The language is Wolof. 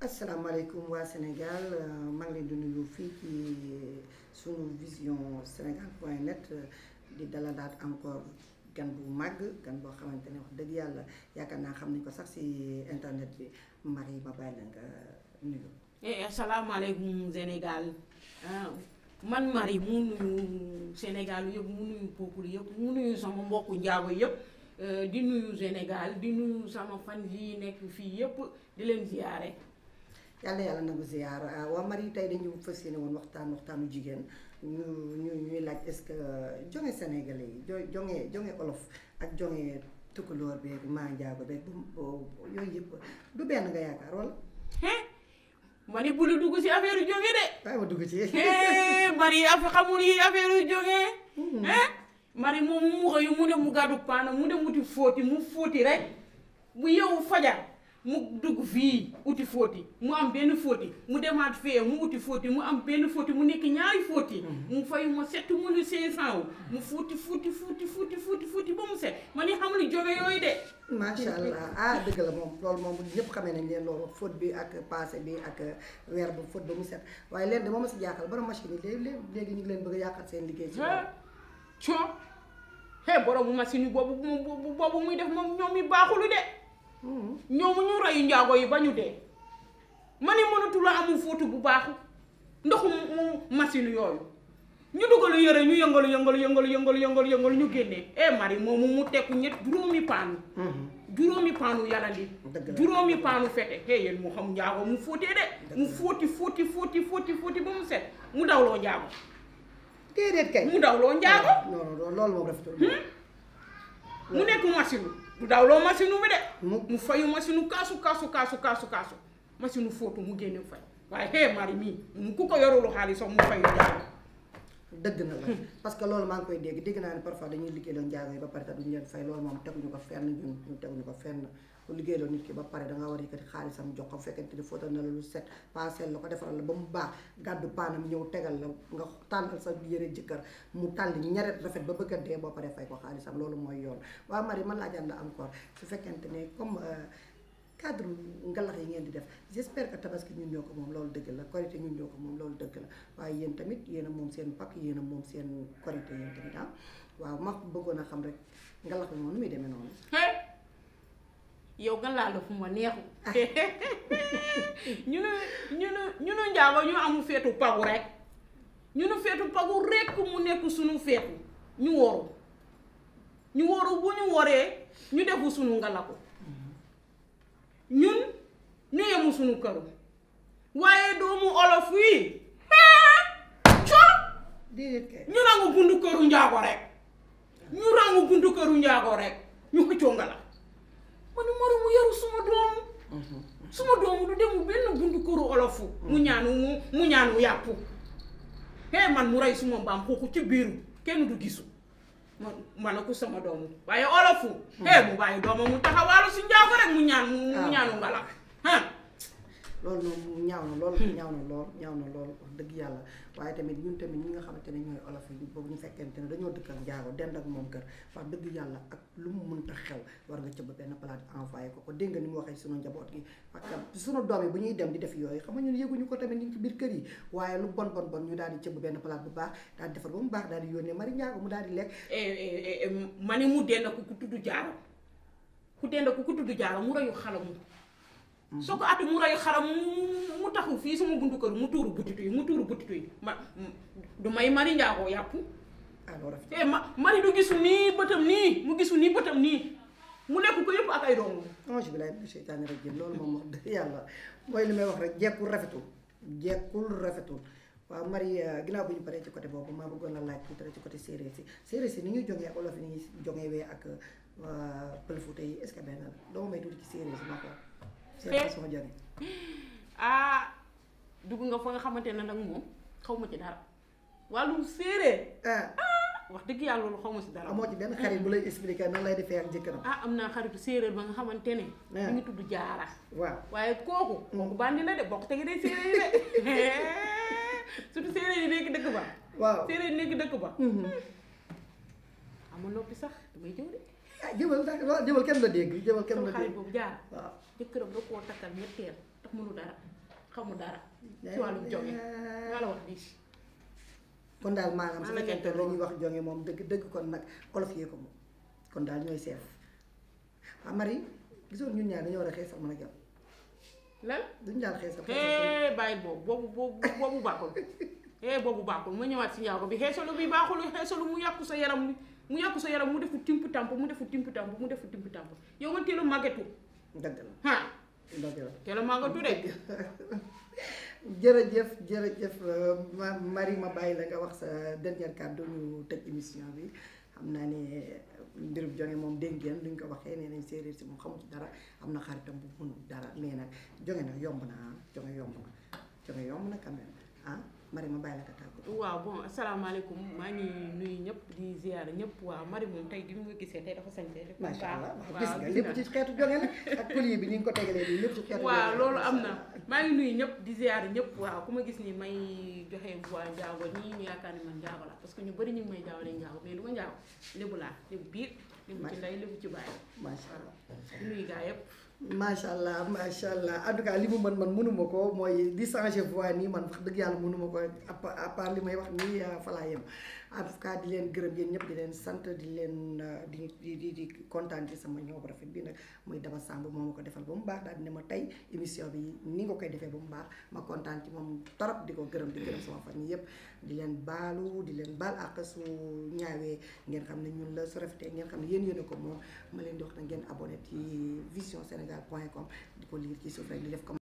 asalaamaaleykum waa Sénégal maa ngi leen di nuyu fii ci sunu vision sénégal point net di dalalaat encore gan bu màgg gan boo xamante ne wax dëgg yàlla yaakaar naa xam nañ ko sax ci internet bi Marie ma bàyyi la nga nuyu. eh asalaamaaleykum Sénégal ah man Marie mu nuyu Sénégal yëpp mu nuyu peuple yëpp mu nuyu sama mbokku njaago yëpp di nuyu Sénégal di nuyu sama fan yi nekk fii yëpp di leen ziyaare. yàlla yàlla nangu ziyaar waa Marie tey dañu fas yéene woon waxtaan waxtaanu jigéen ñu ñu ñuy laaj est-ce que jonge sénégalais yi jo jonge jonge olof ak jonge tukulóor beeg maa njaago beeg bu yooyu yëpp du benn nga yaakaar wala. ma ni bu lu dugg si affaire jonge de. waaye ma dugg ci. Marie afa xamul yi affaire jonge. Marie moom mu xëy mu ne mu gàddu paana mu dem wuti fóoti mu fóoti rek bu yow fajar. mu dugg fii uti fóoti mu am benn fóoti mu demaat fee mu uti fóoti mu am benn fóoti mu nekk ñaari fóoti mu fay ma sept mille cinq cent wu mu fóoti fóoti fóoti fóoti fóoti fóoti ba mu set ma ni xam ni jóge yooyu de macha allah ah dëgg la moom loolu moom ñëpp xamee nañ leen loolu fóot bi ak passé bi ak weer bu fóot ba mu set waaye leen de moom ma si jaaxal borom machine yi léegi léegi ñu ngi leen bëgg a yàqal seen liggéey ci co he borom machine yi boobu boobu muy def moom ñoom mi baaxulu de ñoomu ñu reyu njaago yi ba ñu dee ma ni mënatu la amul fóotu bu baaxu ndoxu mu machine yooyu ñu dugalu yëre ñu yëngalu yëngalu yëngalu yëngalu yëngalu yëngalu ñu génnee eh mari moomu mu tekku ñett juróomi paanu juróomi paanu yalandi juróomi paanu fete hey yéen mu xam njaago mu fóotee de mu fóoti fóoti fóoti fóoti fóoti ba mu set mu dawloo njaago déedéet kay mu dawloo njaago non non loolu moom rafetul mu nekk machine du dawloo machine bi de mu mu fayu machine kaasu kaasu kaasu kaasu kaasu machine fóotu mu génne fay waaye hee mari mii mu ku ko yorulu xaalis sax mu fayu njaago dëgg na la parce que loolu maa ngi koy dégg dégg naa ne parfois dañuy liggéeyloo njaago yi ba pare te duñu leen fay loolu moom teguñu ko fenn ñun ñu teguñu ko fenn ku liggéeyloo nit ki ba pare danga war a yëkkati xaalisam jox ko fekkente ni fóotal na la lu set paaseel la ko defaral la ba mu baax gàddu paanam ñëw tegal la nga tànnal sa yëre jëkkër mu tàll ñaret rafet ba bëgg a dee boo paree fay ko xaalisam loolu mooy yoon waaw Marie man laajaat la encore su fekkente ne comme cadre ngalax yi ngeen di def j'espère que tabaski ñun ñoo ko moom loolu dëgg la korité ñun ñoo ko moom loolu dëgg la waaye yéen tamit yéen a moom seen pakk yéen a moom seen korité yéen tamit ah waaw ma bëggoon a xam rek ngalax bi moom nu muy demee noonu yow nga laal la fu ma neexu ñu ne ñu ne ñu ne njaago ñu amul feetu pagu rek ñu ne feetu pagu rek mu nekk suñu feetu ñu woru ñu woru bu ñu woree ñu defu suñu ngalaku ñun ñu yemu suñu këru waaye doomu olof yi co déedéet kay ñu rangu bundu këru njaago rek ñu rangu bundu këru njaago rek ñu xëccoo ngala ma ni mari mu yaru suma doomu suma doomu du demu benn bundu këru olofu mu ñaanu mu mu ñaanu yàpp hee man mu rey suma mbaam xuuxu ci biiru kenn du gisu ma ma ne ko sama doomu waaye olofu hee mu bàyyi doomam mu taxawaalu si njaago rek mu ñaan mu ñaanu ngala ah loolu noonu ñaaw na lool ñaaw na lool ñaaw na lool wax dëgg yàlla waaye tamit ñun tamit ñi nga xamante ne ñooy olof yi boobu ñu fekkente ne dañoo dëkk ak njaago dend ak moom kër wax dëgg yàlla ak lu mu mënta xew war nga cëbb benn palaat envoyé ko ko dégg nga ni mu waxee sunu njaboot gi parce que sunu doom yi bu ñuy dem di def yooyu xam nga ñun yëguñu ko tamit ñu ngi ci biir kër yi waaye lu bon bon bon ñu daal di cëbb benn palaat bu baax daal di defar ba mu baax daal di yónnee mari njaago mu daal di lekk ma ni mu dend ku ku tudd jaaro ku dend ku ku tudd jaaro mu reyu xalamu soo ko ati mu reyu xaram mu taxu fii sama buntu kër mu tuuru butitu yi mu tuuru butitu yi ma du may mari njaagoo yàpp alors rafet eh ma mari du gisu nii bëtam nii mu gisu nii bëtam nii mu lekk ko yëpp ak ay doomu ange bi laay seytaane rajim loolu moom wax dëgg yàlla mooy li may wax rek jekkul rafetul jekkul rafetul waaw Marie ginnaaw bu ñu paree ci côté boobu maa bëggoon la laaj tuuti rek ci côté séeréer si séeréer si ni ñuy jógee ak olof yi ni ñuy jógee wee ak pël Fuuta yi est-ce que benn la doo may tuuti ci séeréer si ma ko seen façon jóge ah dugg nga fa nga xamante ne nag moom xaw ma ci dara wàllum séeréer ah wax dëgg yàlla loolu xaw ma si dara amoo ci benn xarit bu lay expliquer nan lay defee ak jëkkëram ah am naa xaritu séeréer ba nga xamante ne mu ngi tudd jaara waaw waaye kooku kooku bandi la de bokk tegi day séeréer yi de surtout séeréer yi nekk dëkk ba waaw séeréer yi nekk dëkk ba ama noppi sax damay jëw de ah jëwal jëwal kenn la dégg jëwal kenn sama la xarit dégg boobu jaara waaw jëkkëram da koo takkal ñetteel tax mënu dara xamul dara ci wàllum jonge maa la wax lii kon daal maanaam su maa la fekkente gerte la ñuy wax jonge moom dëgg dëgg kon nag olof yee ko moom kon daal ñooy seef waaw Marie gisoon ñun ñaar dañoo war a xeesal mën a jàpp lan duñu daal xeesal hee bàyyil boobu boobu boobu boobu baaxul hee boobu baaxul ma ñëwaat si njaago bi xeesalu bi baaxul xeesalu mu yàqu sa yaram bi mu yàqu sa yaram mu defu timp tamp mu defu timp tamp mu defu timp tamp yow nga teel a màggetu dëgg la ah dëgg la teel a màggetu de jërëjëf jërëjëf euh, ma Marie ma bàyyi la nga wax sa dernier kàddu ñu tëj émission bi xam naa ne mbirum jonge moom dégg ngeen luñ ko waxee nee nañ séeréer si moom xamu ci dara am na xaritam bu mënul dara mais nag jonge nag yomb na ah jonge yomb na jonge yomb na quand même ah Marie ma bàyyi la nga tàggu waaw bon asalaamaaleykum maa ngi nuyu ñëpp di ziar ñëpp waaw mari moom tey di ma gisee tey dafa sañse def macha allah waaw gis nga gis lépp nga. ci xeetu jonge la ak collier bi ni nga ko tegalee nii lépp ci xeetu waaw jonge la. loolu am na maa ngi nuyu ñëpp di ziar ñëpp waaw ku ma gis ni may joxe voix njaago nii ñu yaakaar ni man njaago la parce que ñu bëri ñu ngi may jaawale njaago mais du ma njaago lébu laa lébu biir lébu ci ndey lébu ci bàyyi macha allah di nuyu gaa yëpp macha allah macha allah en tout cas li mu mën man mënuma ko mooy di changer voix nii man wax dëgg yàlla mënuma ko à part à part li may wax nii fa laa yem en tout cas di leen gërëm yéen ñëpp di leen sant di leen euh, di di di di kontaan ci sama ñëw bu rafet bi nag muy Daba Samb moo ma ko defal ba mu baax daal di ne ma tey émission bi ni nga koy defee ba mu baax ma kontaan ci moom torop di ko gërëm di gërëm sama famille yëpp di leen baalu di leen baal ak su ñaawee ngeen xam ne ñun la su rafetee ngeen xam ne yéen yéen a ko moom ma leen di wax na ngeen abonné ci vision sénégal point com di ko lire ci suuf rek di def comme